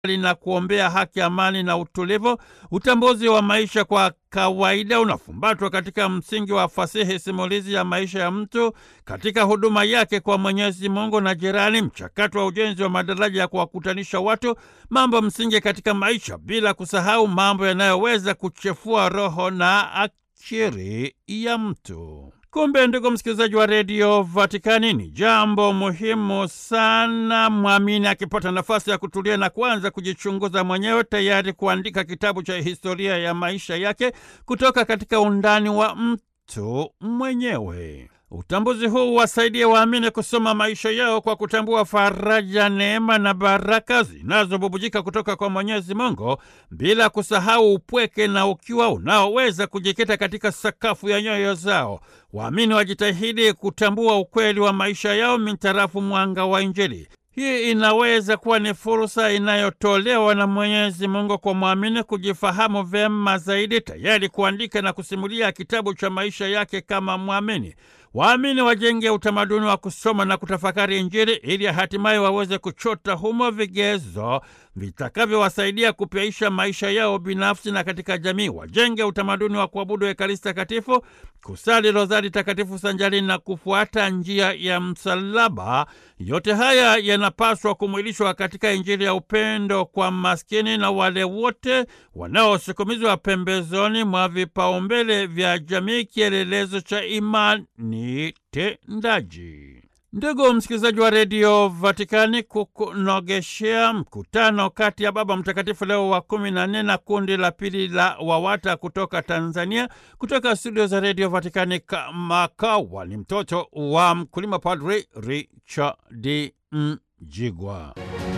na kuombea haki, amani na utulivu. Utambuzi wa maisha kwa kawaida unafumbatwa katika msingi wa fasihi simulizi ya maisha ya mtu katika huduma yake kwa Mwenyezi Mungu na jirani, mchakato wa ujenzi wa madaraja ya kuwakutanisha watu, mambo msingi katika maisha, bila kusahau mambo yanayoweza kuchefua roho na akili ya mtu. Kumbe ndugu msikilizaji wa redio Vatikani, ni jambo muhimu sana mwamini akipata nafasi ya kutulia na kuanza kujichunguza mwenyewe, tayari kuandika kitabu cha historia ya maisha yake kutoka katika undani wa mtu mwenyewe. Utambuzi huu wasaidie waamini kusoma maisha yao kwa kutambua faraja, neema na baraka zinazobubujika kutoka kwa Mwenyezi Mungu, bila kusahau upweke na ukiwa unaoweza kujikita katika sakafu ya nyoyo zao. Waamini wajitahidi kutambua ukweli wa maisha yao mintarafu mwanga wa Injili. Hii inaweza kuwa ni fursa inayotolewa na Mwenyezi Mungu kwa mwamini kujifahamu vyema zaidi, tayari kuandika na kusimulia kitabu cha maisha yake kama mwamini. Waamini wajenge utamaduni wa kusoma na kutafakari Injili ili hatimaye waweze kuchota humo vigezo vitakavyowasaidia kupyaisha maisha yao binafsi na katika jamii. Wajenge utamaduni wa kuabudu Ekaristi Takatifu, kusali rozari takatifu sanjari na kufuata njia ya msalaba. Yote haya yanapaswa kumwilishwa katika Injili ya upendo kwa maskini na wale wote wanaosukumizwa pembezoni mwa vipaumbele vya jamii, kielelezo cha imani tendaji. Ndugu msikilizaji wa redio Vatikani, kukunogeshea mkutano kati ya Baba Mtakatifu Leo wa kumi na nne na kundi la pili la WAWATA kutoka Tanzania, kutoka studio za redio Vatikani Kamakawa, ni mtoto wa mkulima, Padri Richard Mjigwa.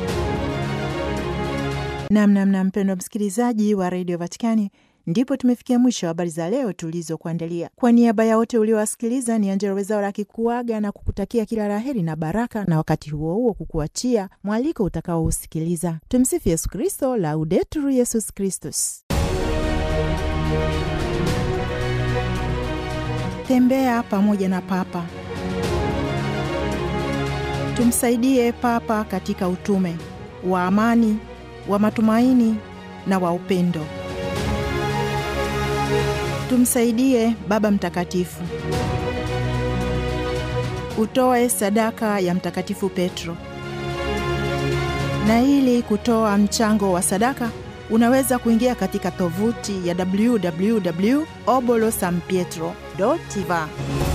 Namnamna mpendwa msikilizaji wa redio Vatikani, ndipo tumefikia mwisho wa habari za leo tulizokuandalia. Kwa niaba ya wote uliowasikiliza, ni Angela Wezaura akikuaga na kukutakia kila la heri na baraka, na wakati huo huo kukuachia mwaliko utakaousikiliza. Tumsifu Yesu Kristo, Laudetur Yesus Kristus. Tembea pamoja na Papa. Tumsaidie Papa katika utume wa amani, wa matumaini na wa upendo. Tumsaidie Baba Mtakatifu. Utoe sadaka ya Mtakatifu Petro. Na ili kutoa mchango wa sadaka, unaweza kuingia katika tovuti ya www obolo san pietro va